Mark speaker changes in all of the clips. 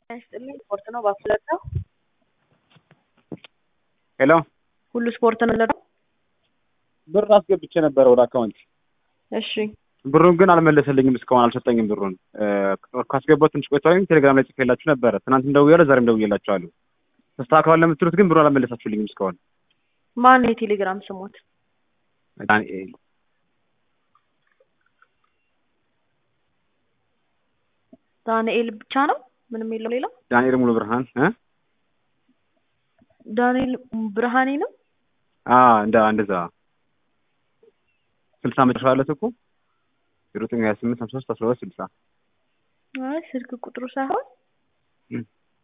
Speaker 1: ይስጥልኝ ስፖርት ነው ባፍለቀው
Speaker 2: ሄሎ
Speaker 1: ሁሉ ስፖርት ነው ለለው
Speaker 2: ብር አስገብቼ ነበረ ወደ አካውንት
Speaker 1: እሺ
Speaker 2: ብሩን ግን አልመለሰልኝም እስካሁን አልሰጠኝም ብሩን ካስገባሁ ትንሽ ቆይቷል ቴሌግራም ላይ ጽፌላችሁ ነበረ ትናንትም ደውያለሁ ዛሬም ደውዬላችኋለሁ ተስተካክሏል ለምትሉት ግን ብሩን አልመለሳችሁልኝም እስካሁን
Speaker 1: ማን ነው የቴሌግራም ስሞት
Speaker 2: ዳንኤል
Speaker 1: ዳንኤል ብቻ ነው ምንም የለው ሌላ
Speaker 2: ዳንኤል ሙሉ ብርሃን እ
Speaker 1: ዳንኤል ብርሃኔ ነው
Speaker 2: አ እንደ እንደዛ ስልሳ መጨረሻ አለት እኮ ዜሮ ዘጠኝ ሀያ ስምንት ሀምሳ ሶስት አስራ ሁለት ስልሳ
Speaker 1: አይ ስልክ ቁጥሩ ሳይሆን
Speaker 2: እም።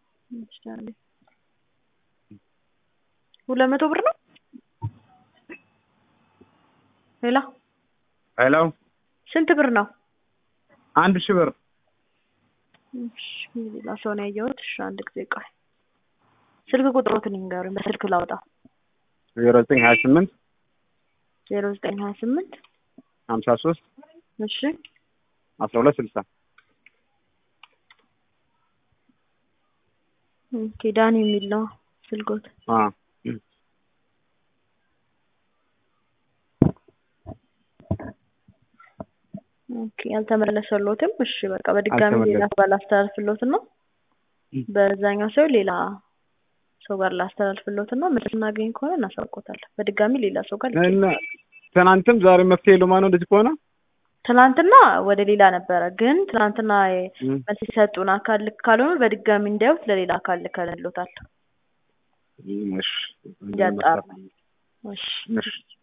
Speaker 1: ሁለት መቶ ብር ነው ሌላ
Speaker 2: ሄሎ
Speaker 1: ስንት ብር ነው
Speaker 2: አንድ ሺህ ብር
Speaker 1: እሺ ሌላ ሰው ነው ያየሁት እሺ አንድ ጊዜ ቆይ ስልክ ቁጥሮትን ይንገሩኝ በስልክ ላውጣ
Speaker 2: ዜሮ ዘጠኝ ሀያ ስምንት
Speaker 1: ዜሮ ዘጠኝ ሀያ ስምንት
Speaker 2: ሀምሳ ሶስት
Speaker 1: እሺ
Speaker 2: አስራ ሁለት ስልሳ
Speaker 1: ኦኬ ዳኒ የሚል ነው ስልኮት
Speaker 2: አ
Speaker 1: ኦኬ ያልተመለሰሎትም እሺ በቃ በድጋሚ ሌላ
Speaker 2: አልተመለሰም።
Speaker 1: ሰው ጋር ላስተላልፍሎት ነው
Speaker 2: እም።
Speaker 1: በዛኛው ሰው ሌላ ሰው ጋር ላስተላልፍሎት ነው መልስ እናገኝ ከሆነ እናሳውቆታለን በድጋሚ ሌላ ሰው ጋር ልኬ
Speaker 2: እና ትናንትም ዛሬ መፍትሄ የለውም ማነው እንደዚህ ከሆነ
Speaker 1: ትናንትና ወደ ሌላ ነበረ ግን ትናንትና
Speaker 2: እም።
Speaker 1: መልስ የሰጡን አካል ልክ ካልሆኑ በድጋሚ እንዲያዩት ለሌላ አካል ልከንሎታል
Speaker 2: እሺ
Speaker 1: እንዲያጣሩ እሺ
Speaker 2: እሺ